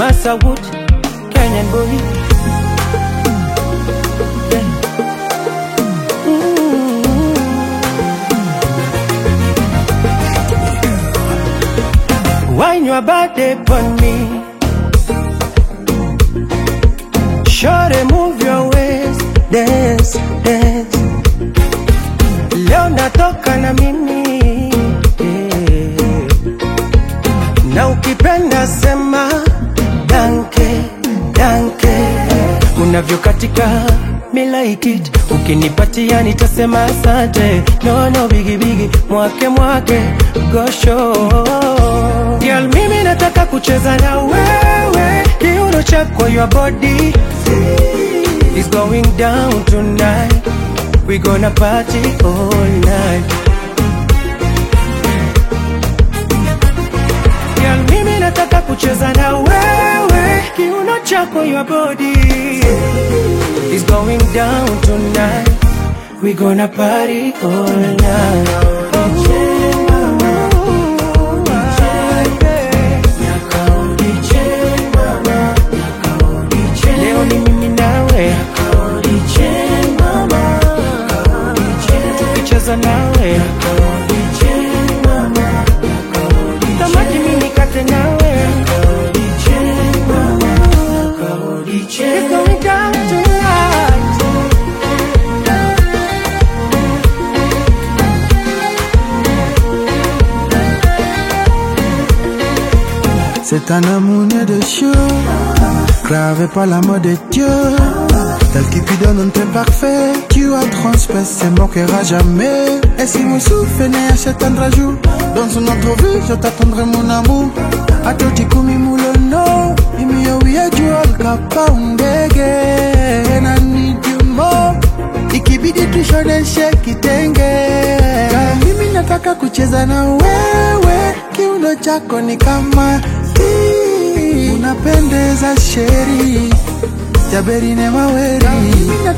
Masawood, Kenyan boy. Yeah. Mm. Wine your body on me. Shorty, move your waist, dance, dance. Leo natoka na mimi yeah. Na ukipenda sema danke, danke Unavyokatika me like it Ukinipatia nitasema asante No, no, bigi bigi, mwake mwake Gosho Girl, mimi nataka kucheza na wewe Kiuno chako your body is going down tonight We gonna party all night Girl, mimi nataka kucheza na wewe Kiuno chako your body is going down tonight We gonna party all night Leo ni mimi nawe tukicheza nawe tamaki mimi kate nawe It's going down tonight. C'est un amour né de cieux, gravé par la mode de Dieu. Tel Cupidon, on t'est parfait. Tu as transpercé mon cœur à jamais. Et si mon souffle né à cet jour, dans une autre vie, je t'attendrai mon amour. A toti kumi mulono, imi yo wiye jual kapa undege. And I need you more. Ikibidi tushoneshe kitenge. Mimi nataka kucheza na wewe, kiuno chako ni kama tea. unapendeza sheri Jaberi ne maweri Mimi